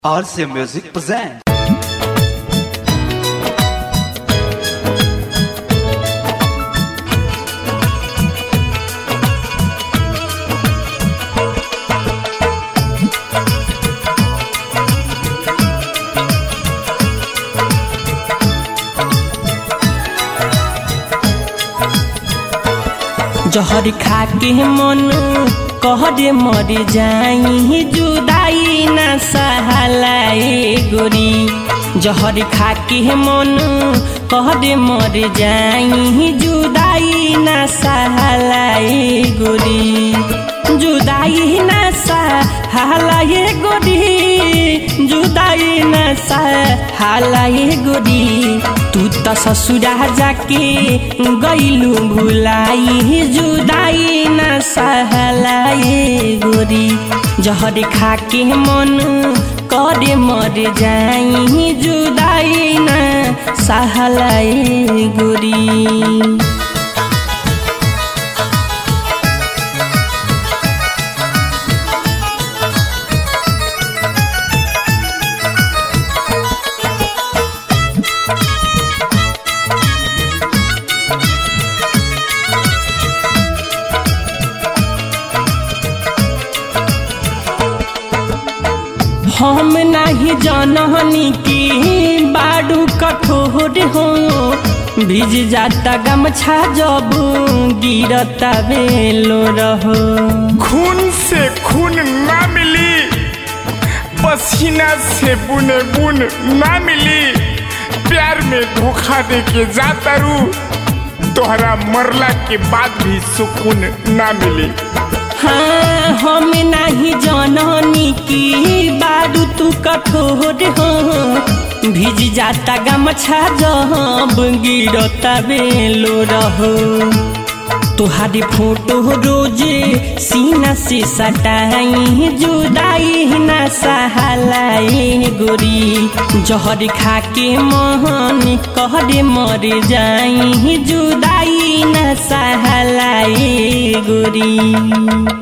RCA Music presents. जहर खा के मन कहरे मर जाई जुदाई ना सहलाए गोरी जहर खा के मन कहरे मर जाई जुदाई ना सहलाए गोरी जुदाई ना सहलाए गोरी जुदाई ना सहलाए गोरी तू त ससुरा जाके गईलू भुलाई जुदाई न सहलाए गोरी जहर खा के मन करे मर जाई जुदाई न सहलाए गोरी हम नाही जनहनी की बाडू कठोर हो भिज जाता गमछा जब गिरता बेलो रहो खून से खून ना मिली पसीना से बुने बुन ना मिली प्यार में धोखा दे के जाता रू तोहरा मरला के बाद भी सुकून ना मिली हाँ हम नाही जननी की बाडू तू कठोर हो भिज जाता गमछा जब गिरता बेलो रहो तुहारी फोटो रोजे सीना से सटाई जुदाई न सहलाए गोरी जहर खा के मोहन कहरे मर जाई जुदाई न सहलाए गोरी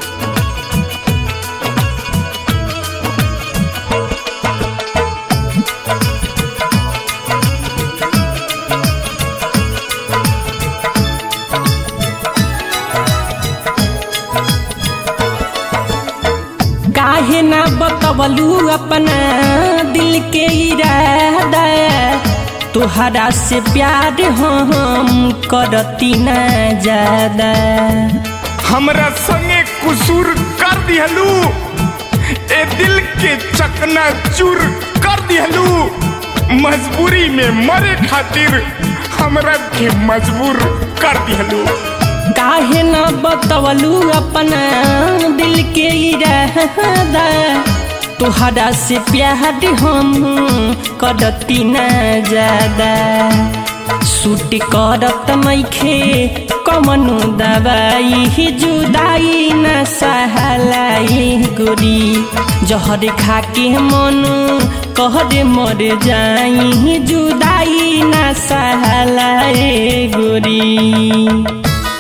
काहे ना बतवलू अपना दिल के इरादा तुहरा से प्यार हम करती ना ज्यादा हमरा संगे कुसूर कर दिहलू ए दिल के चकना चूर कर दिहलू मजबूरी में मरे खातिर हमरा के मजबूर कर दिहलू काहे न बतवलू अपना दिल के इरादा तुहरा से प्यार हम करती ना ज्यादा सूट करत नइखे कमनु दवाई जुदाई न सहलाई गोरी जहर खा के मन कहरे मर जाई जुदाई न सहलाए गोरी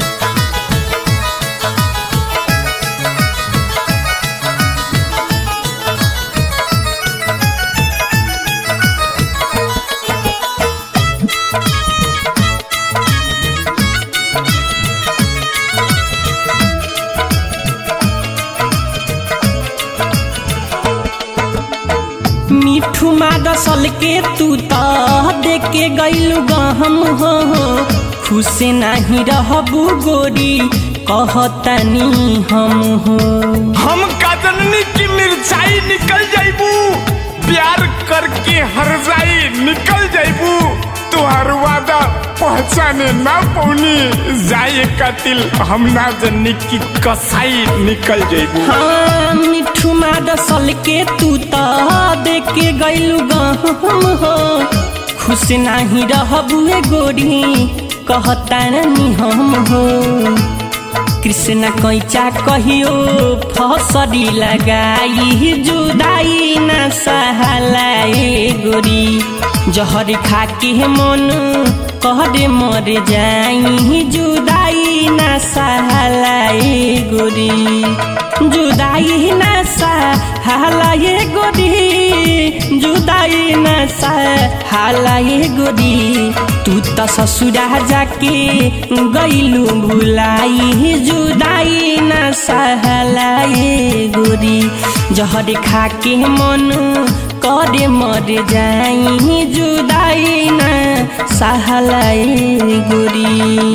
मिठू दसल के तू त देख के गईलू गहम हो खुश नाही रहबू गोरी कहतनी हम हो हम काजननी की मिर्चाई निकल जाइबू प्यार करके हर जाई निकल जाइबू तुहार वादा पहचाने ना पौनी जाए कातिल हम ना जन्नी की कसाई निकल जाइबू हाँ मिठू दसल के तू त देख के गईलू गहम हो खुश नाही रहबू गोरी कहतनी हम हो कृष्ण कैचा कहियो फसरी लगाई जुदाई न सहलाए गोरी जहर खा के मन कहरे मर जाई जुदाई ना सहलाई गोरी जुदाई ना सहलाई गोरी जुदाई ना सहलाई गोरी तू त ससुरा जाके गइलु भुलाई जुदाई ना सहलाई गोरी जहर खाके मन करे मर जाई जुदाई ना सहलाई गोरी